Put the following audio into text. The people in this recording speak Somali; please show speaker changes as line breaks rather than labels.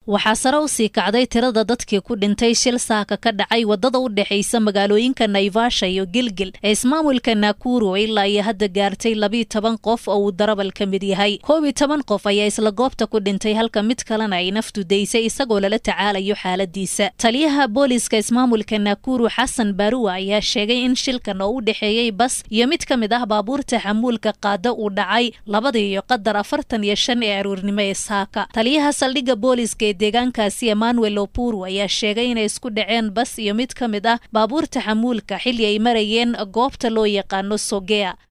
waxaa sare u sii kacday tirada dadkii ku dhintay shil saaka ka dhacay wadada u dhexaysa magaalooyinka naivasha iyo gilgil ee ismaamulka nakuru ilaa iyo hadda gaartay labiiyo toban qof oo uu darabal ka mid yahay koob iyo toban qof ayaa isla goobta ku dhintay halka mid kalena ay naftu daysay isagoo lala tacaalayo xaaladiisa taliyaha booliska ismaamulka nakuru xasan baruwa ayaa sheegay in shilkan oo u dhexeeyey bas iyo mid ka mid ah baabuurta xamuulka qaada uu dhacay labadii iyo qadar afartan iyo shan ee aruurnimo ee saaka taliyaha saldhigga booliska ee deegaankaasi emmanuel opuru ayaa sheegay inay isku dhaceen bas iyo mid ka mid ah baabuurta xamuulka xilli ay marayeen goobta loo yaqaano sogea